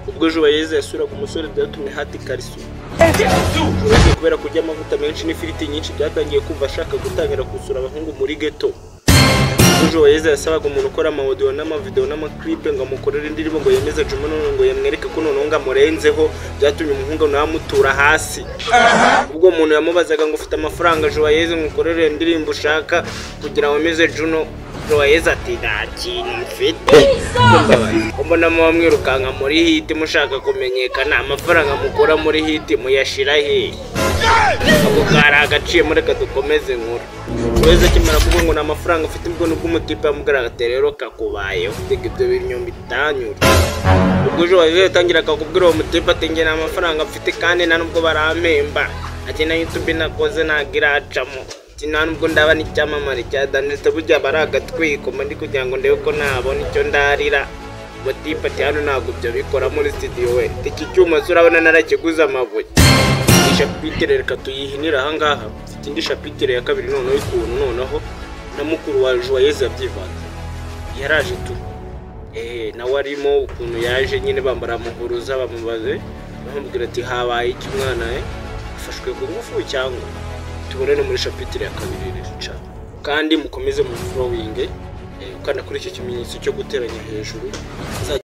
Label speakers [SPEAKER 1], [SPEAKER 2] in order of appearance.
[SPEAKER 1] ubwo Joyeuse yasuraga umusore byatumye hati ikariso uretse kubera kurya amavuta menshi n'ifiriti nyinshi byatangiye kumva ashaka gutangira gusura abahungu muri geto ubwo Joyeuse yasabaga umuntu ukora amawodiyo n'amavidewo n'amaklipe ngo amukorere indirimbo ngo yemeze Juma none ngo yamwereke ko noneho ngo amurenzeho byatumye umuhungu nawe amutura hasi ubwo umuntu yamubazaga ngo ufite amafaranga Joyeuse ngo ukorere indirimbo ushaka kugira wemeze Juno Joyeuse ati nta kintu mfite mbonamo bamwirukanka muri hiti mushaka kumenyekana amafaranga mukura muri hiti muyashira hehe ako kari agaciyemo reka dukomeze nkuru Joyeuse akimara kuvuga ngo ni amafaranga ufite ubwo nibwo umutipe yamubwiraga ati rero kakubayeho reka ibyo bintu bitanyura ubwo Joyeuse yatangiraga kubwira uwo mutipe ati njye nta mafaranga mfite kandi nta nubwo barampemba ati na YouTube nakoze ntabwo iracamo ati nta nubwo ndaba n'icyamamare cya Danete burya aba ari agatwiko mba ndi kugira ngo ndebe ko nabona icyo ndarira Mutipe ati hano ntabwo ibyo bikora muri studio we Ati, iki cyuma se urabona narakiguze amabuye iyi shapitire reka tuyihinire ahangaha mfite indi shapitire ya kabiri noneho y'ukuntu noneho na mukuru wa Joyeuse yabyivanze yaraje tu eh nawe arimo ukuntu yaje nyine bambara muhuruza bamubaze bamubwira ati habaye iki mwana eh afashwe ku ngufu cyangwa tubonane muri shapitire ya kabiri rero cyane kandi mukomeze mu flowing eh, ukanda kuri iki kimenyetso cyo guteranya hejuru